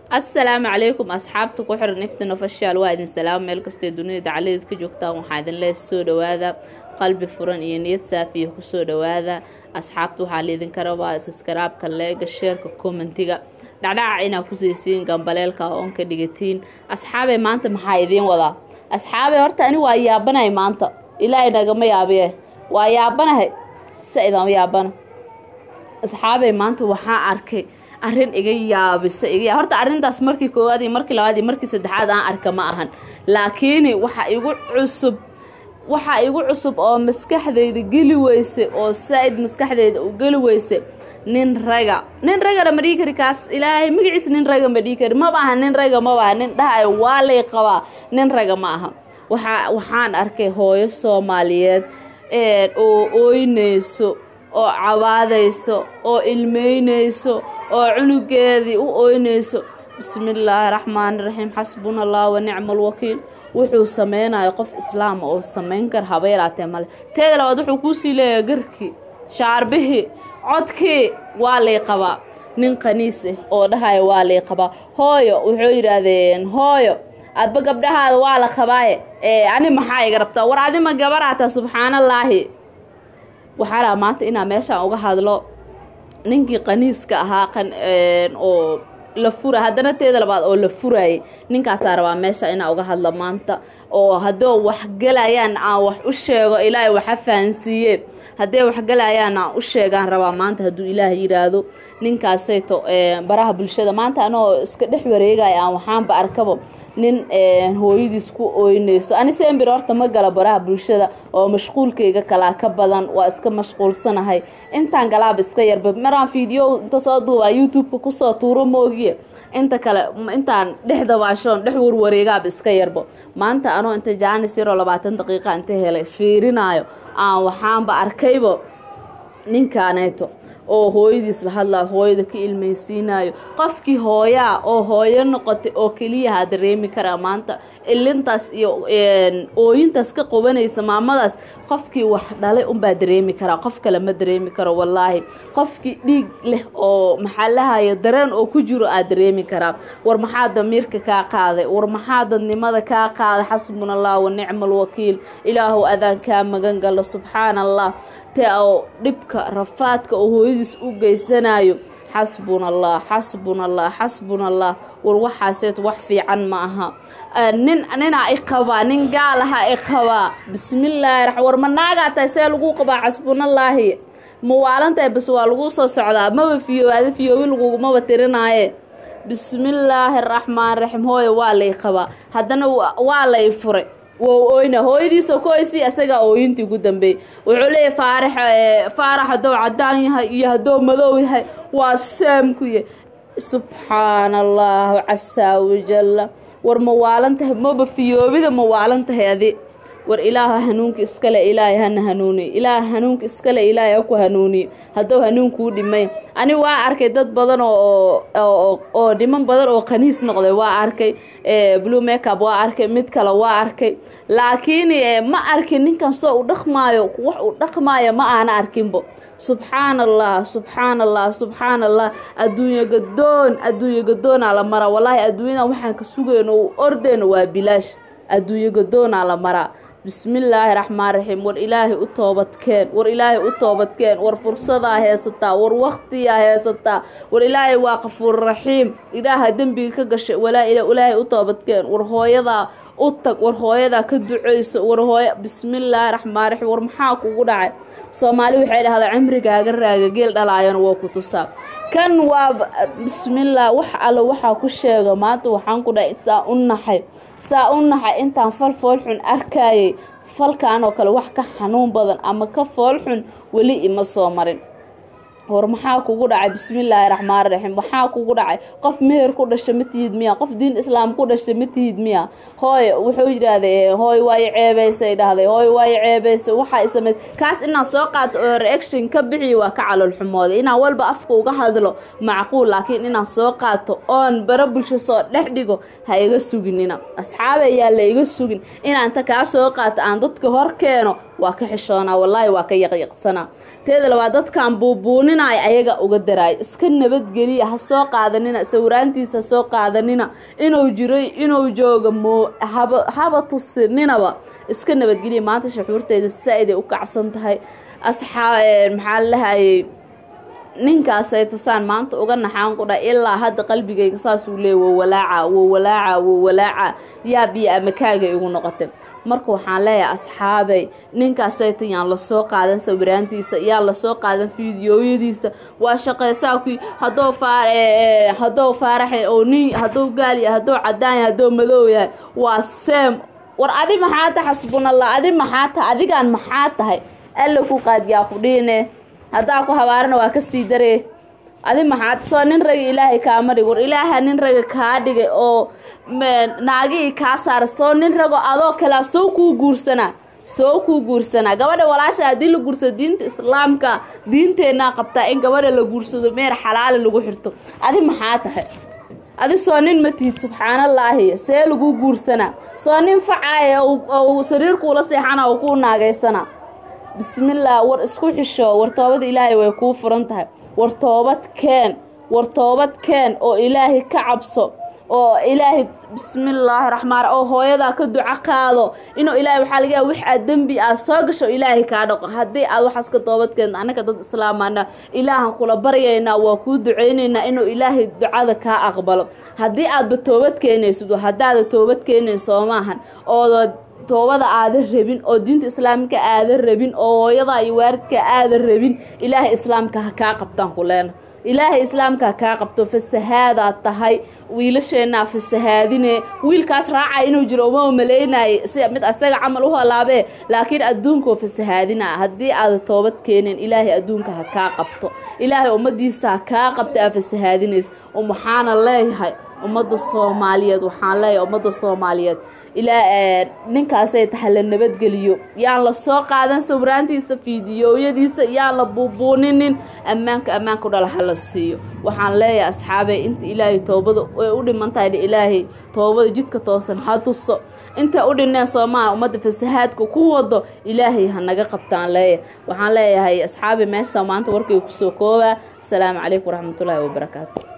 assalaamu calaykum asxaabta ku xiran iftin ofashaal waa idin salaamo meel kastoo dunida dacaladeed ka joogtaan waxaa idin lees soo dhawaada qalbi furan iyo niyad saafiya kusoo dhawaada asxaabta waxaa laydinka rabaa iskaraabka leega sheerka commentiga dhacdhaca inaad ku siisiin gambaleelka oon ka dhigatiin asxaabey maanta maxaa idiin wadaa asxaabey horta ani waa yaabanahay maanta ilaahay nagama yaabiye waa yaabanahay sa idama yaabana asxaabey maanta waxaa arkay arrin iga yaabisa iga horta arrintaas markii koowaad iyo markii labaad iyo markii saddexaad aan arka ma ahan laakiin waxa igu cusub waxaa igu cusub oo maskaxdayda geli weyse oo saa-id maskaxdayda u geli weyse nin raga nin ragana ma dhigi kari kaas ilaahay magaciis nin raga ma dhigi kari maba aha nin raga maba aha nin dhahayo waa lay qabaa nin raga ma aha waxaa waxaan arkay hooyo soomaaliyeed oo ooynayso oo cabaadayso oo ilmeynayso oo cunugeedii u ooynayso bismillaahi raxmaani raxiim xasbuna allah wa nicma alwakiil wuxuu sameynayo qof islaama oo samayn kar haba yaraatee male teeda labaad wuxuu kuusii leeyahay garkii shaarbihii codkii waa lay qabaa nin qaniis ah oo dhahaya waa lay qabaa hooyo wuxuu yidhaahdeen hooyo adba gabdhahaada waa la qabaaye ani maxaa iga rabtaa war adima gabaraata subxaanallaahi waxaa laha maanta inaa meeshaan uga hadlo ninkii qaniiska ahaa oo la fura haddana teeda labaad oo la furayay ninkaasaa rabaa meesha inaa uga hadlo maanta oo haddoo waxgelayaan aan wax u sheego ilaahay waxa fahansiiye hadday waxgelayaan aan u sheegaan rabaa maanta hadduu ilaah yiraahdo ninkaasayto baraha bulshada maanta anoo iska dhex wareegaya aan waxaanba arkabo nin hooyadiis ku ooynayso ani sembir horta ma gala baraha bulshada oo mashquulkayga kalaa ka badan waa iska mashquulsanahay intaan galaaba iska yarba maraan fiideo inta soo duubaa youtube-ka kusoo tuuro moogiye inta kale intaan dhex dabaashoon dhex warwareegaaba iska yarbo maanta anoo inta jaanis yaroo labaatan daqiiqa inta helay fiirinaayo aan waxaanba arkaybo ninkaaneeto oo hooyadiis la hadlaa hooyada ka ilmaysiinayo qofkii hooyaa oo hooyo noqotay oo keliyaha dareemi karaa maanta ilintaas iyo ooyintaas ka qubanaysa maamadaas qofkii wax dhalay unbaa dareemi karaa qof kale ma dareemi karo wallaahi qofkii dhiig leh oo maxaa lahaya dareen oo ku jiro aad dareemi karaa war maxaa damiirka kaa qaaday war maxaa dadnimada kaa qaaday xasbuna allah wa nicma alwakiil ilaahu adaan kaa magan galo subxaana allah te oo dhibka rafaadka oo hooyadiis u geysanayo xasbuna allah xasbuna allah xasbuna allah war waxaaseet wax fiican ma aha nin ninaa i qabaa nin gaal aha i qabaa bismillaahi ra war ma naagaa tahay see lagu qabaa xasbunallaahi ma waalantahay bas waa lagu soo socdaa maba fiyoobaada fiyoobi lagugumaba tirinaaye bismillaahi raxmaan raxiim hooyo waa lay qabaa haddana waa lay furay wow oyna hooyadiisoo koysii isagaa ooyintii ugu dambeeyey wuxuu leeyahy faarax faarax haddou cadaan yahay iyo haddou madow yahay waa saamku yahy subxaana allahu casaa wajalla war ma waalan tahay maba fiyoobida ma waalan tahay adi war ilaaha hanuunka iskale ilaahay hana hanuuniyo ilaaha hanuunka iskale ilaahay ha ku hanuuniyo haddou hanuunkuu dhimay ani waa arkay dad badan oo oo dhiman badan oo khaniis noqday waa arkay blue makeup waa arkay mid kale waa arkay laakiin ma arkin ninkan soo u dhaqmaayo wax uu dhaqmaayo ma aana arkinbo subxaana allah subxaana allah subxaana allah adduunyo gadoon adduunyo gadoonaa la maraa wallaahi adduunyadan waxaan ka sugayno u ordeyno waa bilaash adduunyo gadoonaa la maraa bismillaahi raxmaan raxiim war ilaahay u toobadkeen war ilaahay u toobadkeen war fursadaa heesataa war waktiyaa heesataa war ilaahay waa qafuur raxiim ilaaha dembiga ka gashay walaa ilaahay u toobadkeen war hooyadaa u tag war hooyadaa ka duceyso war hooya bismillaahi raxmaan raxiim war maxaa kugu dhacay soomaali waxay dhahdaa cimrigaaga raaga geel dhalaayana waa ku tusaa kan waa bismillaah wax alle waxaa ku sheega maanta waxaan ku dhahay saa u naxay saa u naxay intaan fal foolxun arkayay falkan oo kale wax ka xanuun badan ama ka foolxun weli ima soo marin war maxaa kugu dhacay bismillaahi raxmaan raxiim maxaa kugu dhacay qof meher ku dhasha ma tihid miya qof diin islaam ku dhasha ma tihid miya hooy wuxuu yidhaahday hooy waayo ceebaysay dhahday hooy waayo ceebaysay waxaa isameyd kaas inaan soo qaato oo reaction ka bixiyo waa ka calool xumooday inaan walba afka uga hadlo macquul laakiin inaan soo qaato oon bara bulsho soo dhex dhigo ha iga suginina asxaabe ayaa la iga sugin inaan ta kaa soo qaato aan dadka hor keeno waa ka xishoonaa wallaahi waa ka yaqyaqsanaa teeda labaad dadkan buubuuninaya ayaga uga daraay iska nabadgeliya ha soo qaadanina sawiraantiisa ha soo qaadanina inuu jiray inuu jooga moo haba haba tusininaba iska nabadgeliya maanta shuxuurteeda saa-iday u kacsan tahay asxaa maxaa lahayay ninkaasay tusaan maanta uga naxaan ku dha ilaa hadda qalbigayga saasuu leey wo walaaca wo walaaca wo walaaca yaab iyo amakaagay igu noqotay marka waxaan leeyahay asxaabay ninkaasayta yaan lasoo qaadan sawiraantiisa yaan lasoo qaadan fiidiyooyadiisa waa shaqeysaa ku hadou faar haddou faaraxe oo nin haddou gaal yahay haddou cadaan yahay haddou madow yahay waa seem war adi maxaa tahay xasbunallah adi maxaa tahay adigaan maxaa tahay alla ku qaadyaa ku dhiine haddaa ku habaarana waa ka sii daree adi maxaad soo nin raga ilaahay kaama dhig war ilaaha nin raga kaa dhigay oo naagihii kaa saara soo nin rago adoo kalea soo kuu guursanaa soo kuu guursanaa gabadha walaasha haddii la guursado diinta islaamka diinteenaa qabtaa in gabadha la guursado meer xalaali lagu xirto adi maxaa tahay adi soo nin ma tihid subxaanallaahi see lagu guursanaa soo nin facaaya ou sariirkuula seexana oo kuu naagaysana bismillaah war isku xisho war toobada ilaahay way kuu furan tahay war toobad keen war toobad keen oo ilaahay ka cabso oo ilaahay bismillaahi raxmaan oo hooyadaa ka duco qaado inuu ilaahay waxaa laga yaaba wax aad dembi aad soo gasho ilaahay kaa dhaqo haddii aad waxaas ka toobad keento annaka dad islaamana ilaahan kula baryaynaa waa kuu duceynaynaa inuu ilaahay ducada kaa aqbalo haddii aadba toobad keenaysid haddaada toobad keenayn soo maahan ooda toobada aadan rabin oo diinta islaamka aadan rabin oo hooyada iyo waaridka aadan rabin ilaahay islaamka ha kaa qabtaan ku leena ilaahay islaamka ha kaa qabto fasahaadaad tahay wiilasheenaa fasahaadine wiilkaas raacaya inuu jiro uma malaynaaye si mid asaga camal u halaabee laakiin adduunkao fasahaadina haddii aada toobad keeneen ilaahay adduunka ha kaa qabto ilaahay ummadiisa ha kaa qabta aa fasahaadinaysa waxaana leeyahay ummadda soomaaliyeed waxaan leeyahay ummadda soomaaliyeed ilaa ninkaasay tahay la nabadgeliyo yaan la soo qaadan sawiraantiisa fiidiyooyadiisa yaan la buubuuninin ammaanka ammaanka u dhala ha la siiyo waxaan leeyahay asxaabey inta ilaahay toobada ay u dhiman tahay ilaahay toobada jidka toosan ha tuso intay u dhineen soomaha ummadda fasahaadka ku wado ilaahay ha naga qabtaan leeyahay waxaan leeyahay asxaabi meesha maanta warkay kusoo koobaa asalaamu calaykum waraxmatullaahi wabarakaatu